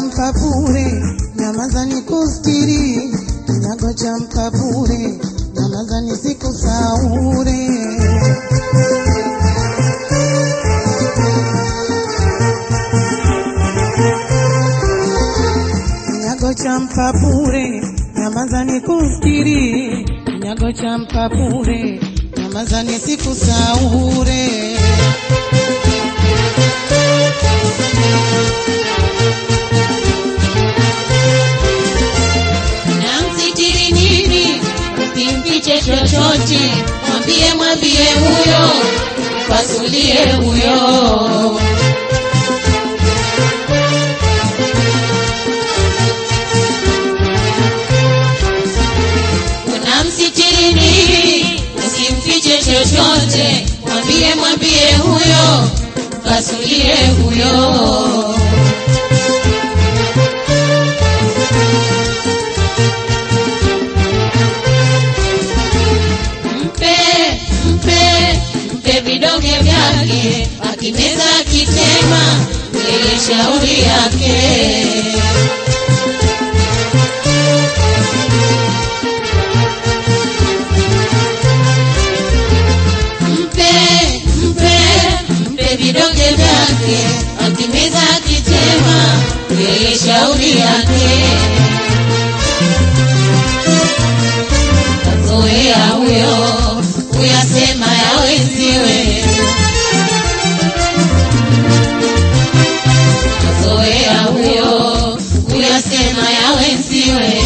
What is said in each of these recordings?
mpapure, nyamaza nikustiri, kinyago cha mpapure, nyamaza nisikusaure. Kinyago cha mpapure, nyamaza nikustiri, kinyago cha mpapure, nyamaza nisikusaure. namsitiri nini, usimfiche chochote, mwambie mwambie huyo, pasulie huyo. Unamsitiri nini, usimfiche chochote, mwambie mwambie huyo, pasulie huyo. mpe mpe mpe vidonge vyake, akimeza akitema, yeye shauri yake. Mpe mpe mpe vidonge vyake, akimeza akitema, yeye shauri yake. kazoea huyo kuyasema ya wenziwe, kazoea huyo kuyasema ya wenziwe.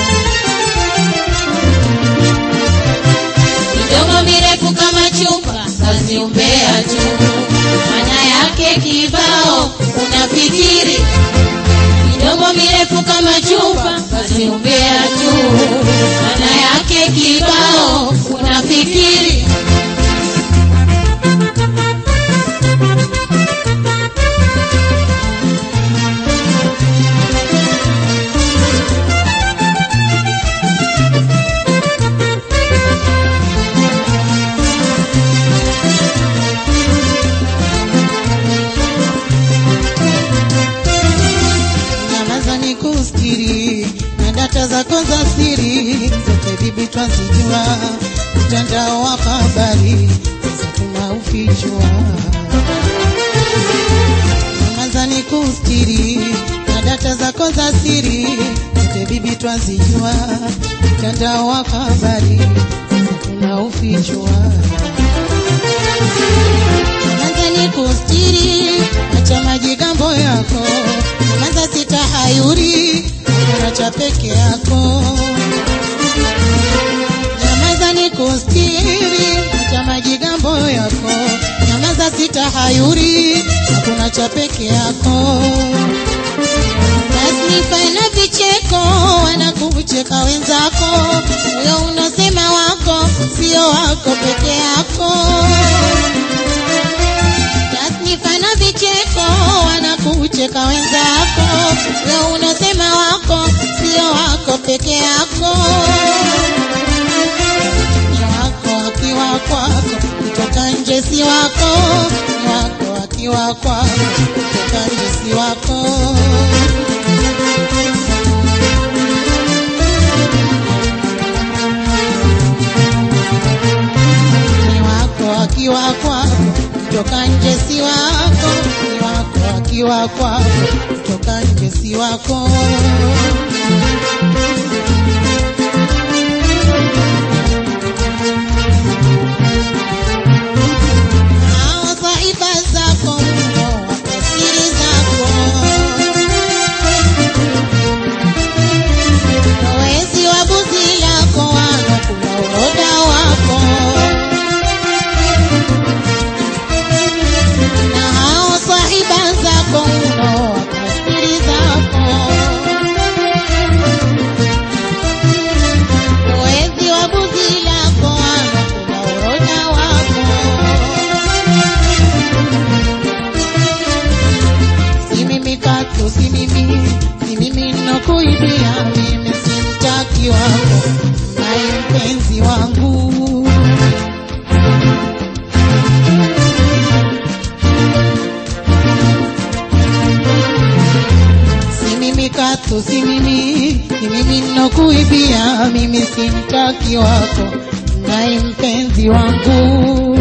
Midomo mirefu kama chupa, kazi umbea tu, maana yake kibao unafikiri midomo mirefu kama chupa, kazi umbea tu, maana yake kibao unafikiri. nyamaza nikustiri na data zako za siri zote bibi twazijua, mtandao wa habari sasa tunaufichua. Nyamaza nikustiri na data zako za siri zote bibi twazijua, mtandao wa habari sasa tunaufichua. Nyamaza nikustiri, acha majigambo yako, nyamaza sitahayuri, acha peke yako. Nyamaza nikustiri, acha majigambo yako, nyamaza sitahayuri, hakuna cha peke yako. Tasnifa na vicheko wanakucheka wenzako, huyo unosema wako sio wako peke yako. Tasnifa na vicheko wanakucheka wenzako, wewe unasema wako sio wako peke yako. Ni wako akiwa kwako, kutoka nje si wako. Ni wako akiwa kwako, kutoka nje si wako. Ni wako akiwa kwako, kutoka nje si wako. Ni wako akiwa kwako, kutoka nje si wako. Hao saiba zako mno, wako siri zako. Wezi wa buzi lako wanakula uroda wako. Na hao sahiba zako mno, wako siri zako. Wezi wa buzi lako wanakula uroda wako. Si mimi katu, si mimi, si mimi nakuibia, mimi si mtaki wako, naye mpenzi wangu. Si mimi tatu, si mimi, si mimi ninokuibia, mimi si mtaki wako, naye mpenzi wangu.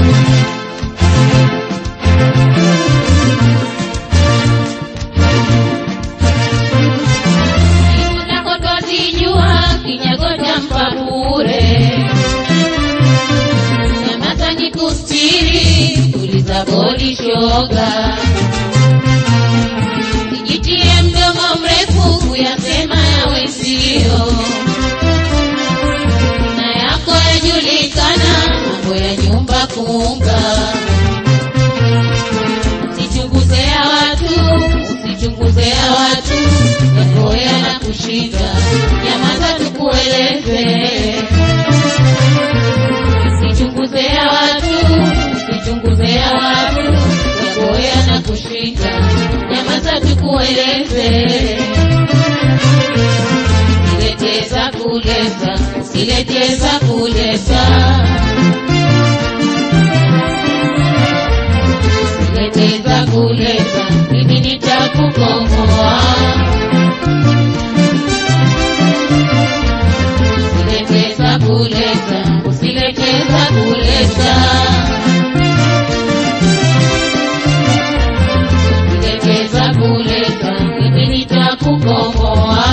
Unakotozijua kinyago cha mpa bure, nyamaza nikustiri, tuliza bodi shoga, sijitie mdomo mrefu kuyasema yawe sio na yako yajulikana, mambo ya nyumba kunga Usichunguze ya watu, usichunguze ya watu, yako yanakushinda, nyamaza tukueleze. Usichunguze ya watu, usichunguze ya watu, yako yanakushinda, nyamaza tukueleze. Usileteza kuleza, usileteza kuleza Leteza kuleza, mimi nitakukomboa. Usileteza kuleza, usileteza kuleza. Usileteza kuleza, mimi nitakukomboa.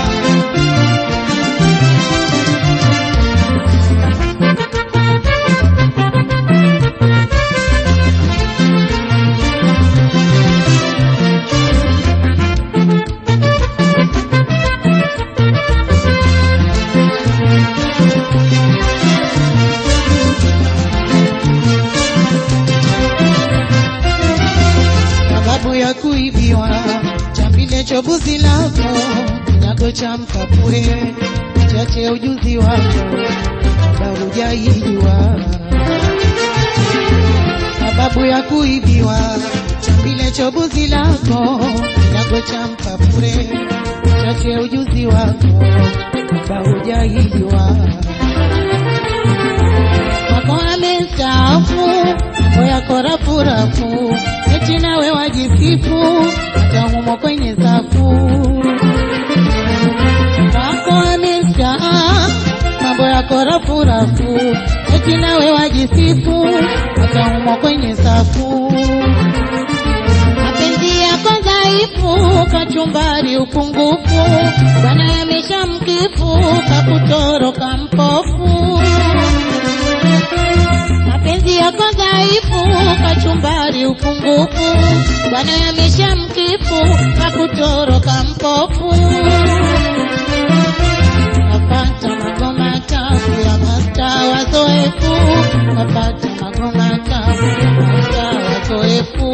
sababu ya kuibiwa chambile chobuzi lako kinyago cha mkapure chache ujuzi wako kabla hujaijua sababu ya kuibiwa chambile chobuzi lako kinyago cha mkapure chache ujuzi wako kabla hujaijua wako amestaafu mambo yako rafurafu, eti nawe wajisifu hata humo kwenye safu. Wako amestaafu mambo yako rafurafu, eti nawe wajisifu hata humo kwenye safu. Mapenzi yako dhaifu, kachumbari upungufu, bwana yamesha mkifu, kakutoroka mpofu mapenzi yako dhaifu, kachumbari upungufu, bwana yamesha mkifu, kakutoroka mpofu. Napata magoma tafu ya masta wazoefu, napata magoma tafu ya masta wazoefu.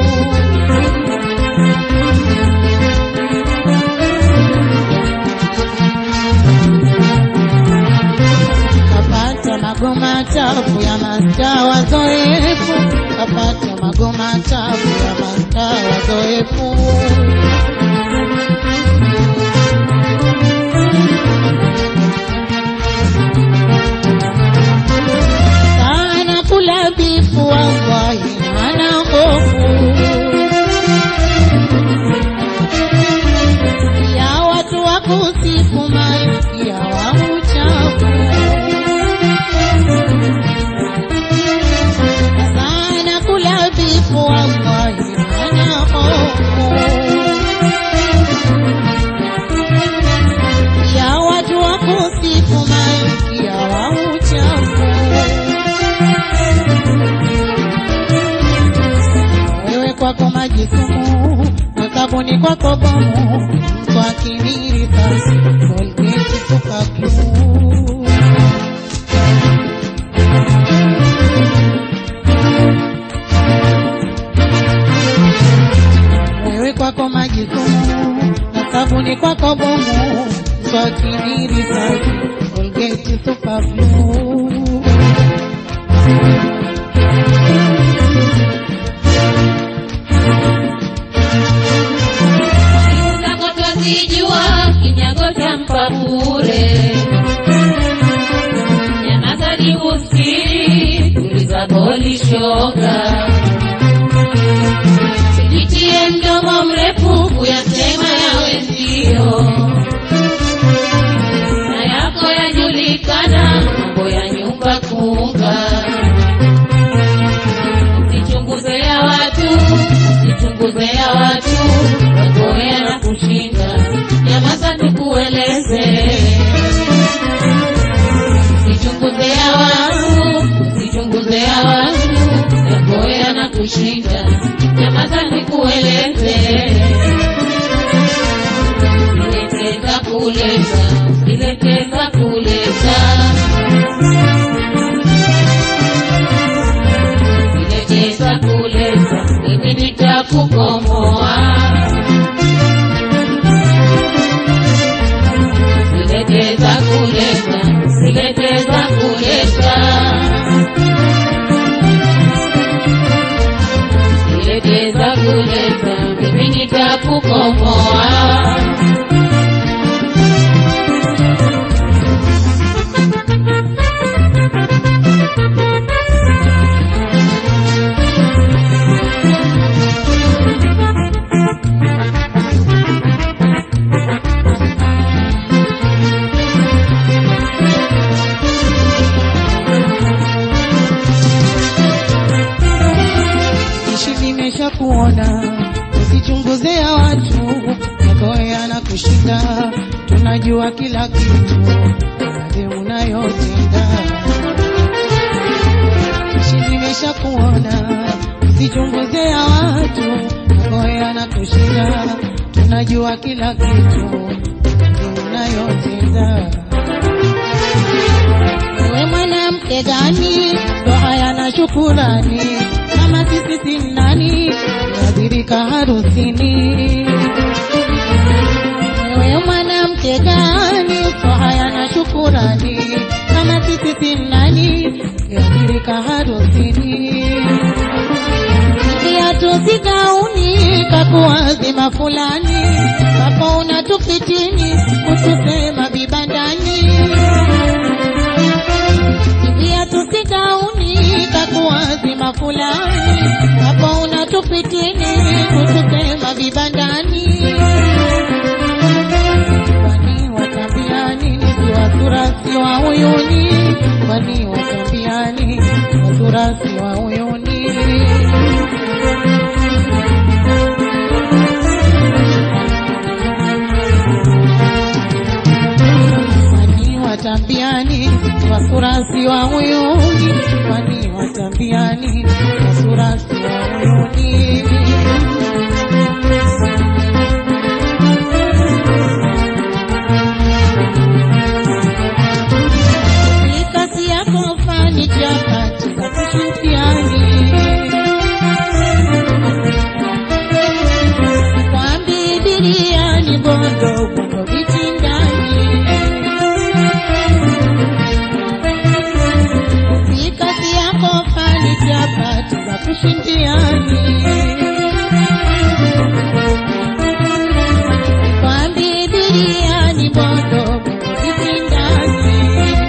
kapata magoma tafu ya masta wazoefu, kapata magoma tafu ya masta wazoefu. Sana kula bifu wallahi ana hofu ya watu wa kusifu malkia wa uchafu sana kula bifu wallahi ana hofu ya watu wa kusifu malkia wa uchafu wewe kwako maji sumu na sabuni kwako bomu mtu akimiri basi Colgate Super Glue wewe kwako maji sumu na sabuni kwako bomu mtu akimiri basi Colgate Super Glue zako twazijua, kinyago cha mpa bure. Nyamaza nikusikiri, tuliza boli shoga, sijitie mdomo mrefu kuyasema yawe ndio usichunguzea watu wagoea na kushinda nyamaza tukueleze usichunguzea watu usichunguzea watu wagoea na kushinda nyamaza nikueleze Sileteza kuleza, sileteza kuleza. Sileteza kuleza, mimi nitakukomoa. Sileteza kuleza, sileteza kuleza. Sileteza kuleza, mimi nitakukomoa. ishi nimesha kuona usichunguzea watu magoya na kushinda tunajua kila kitu yale unayotenda ishi nimesha kuona usichunguzea watu magoya na kushinda tunajua kila kitu yale unayotenda wewe mwanamke gani ndo haya na shukurani kama sisi si nani tuadhirika harusini wewe mwanamke gani ndo haya na shukurani kama sisi si nani tuadhirika harusini viatu sigauni kakuazima fulani hapo unatufitini kutusema vibandani viatu sigauni kakuazima fulani hapo unatupitini kutusema vibandani kwani watambia nini siwa sura siwa uyuni kwani watambia nini siwa sura siwa uyuni kwani watambiani wasurasi wa uyuni kwani watambiani wasurasi wa uyuni mikasi yako fani jakati za kushukiani kwa Biblia bondo bondo vitindani mikasi yako fani jakati za kushindiani kwa Biblia bondo bondo vitindani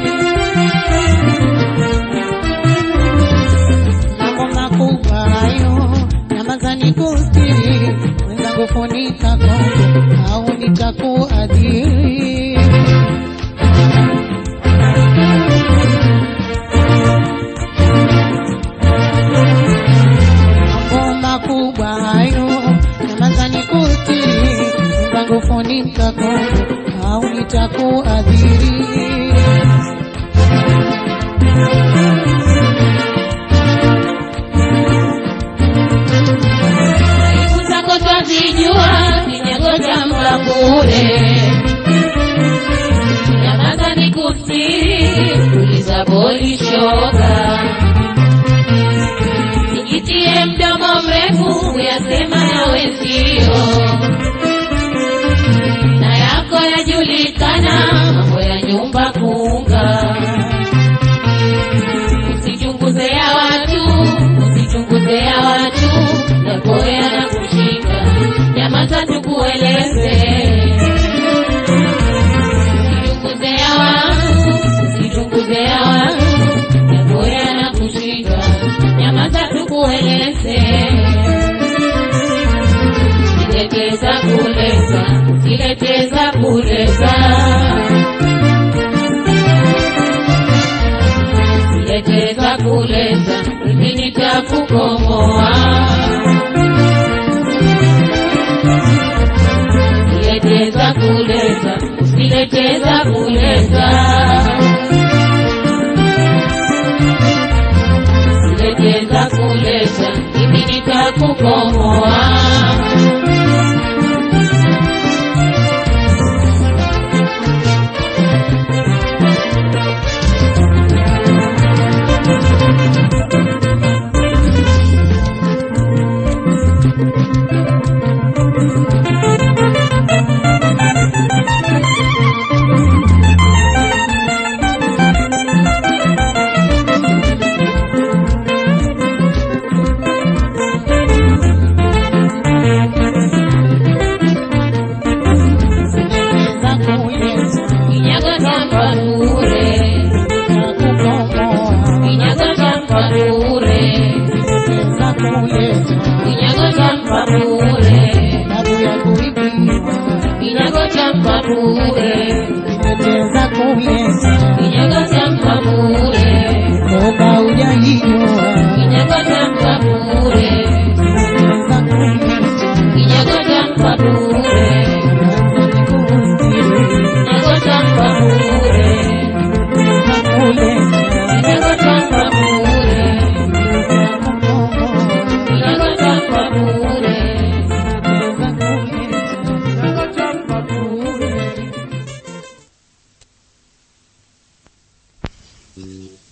mambo makubwa hayo namazani kustiri mwenzangu funika kongo au nitakuadhiri mambo makubwa hayo namazani kustiri mwenzangu funika kongo au nitakuadhiri Siku zako twazijua, sijangoja mba bure. Nyamaza nikusiri, tuliza boli shoga. Nijitie mdomo mrefu, uyasema ya wenzio. Na yako yajulikana, mambo ya nyumba kuunga. Usichunguzea watu, usichunguzea watu, nakoya na kushika, nyamaza tukueleze. Usichunguzea watu, usichunguzea watu, nakoya na kushika, nyamaza tukueleze. Sileteza kuleza, sileteza kuleza. Sileteza kuleza, mimi nitakukomoa. bure, nagota kwa bure, nagota kwa bure, nagota kwa bure. Thank you.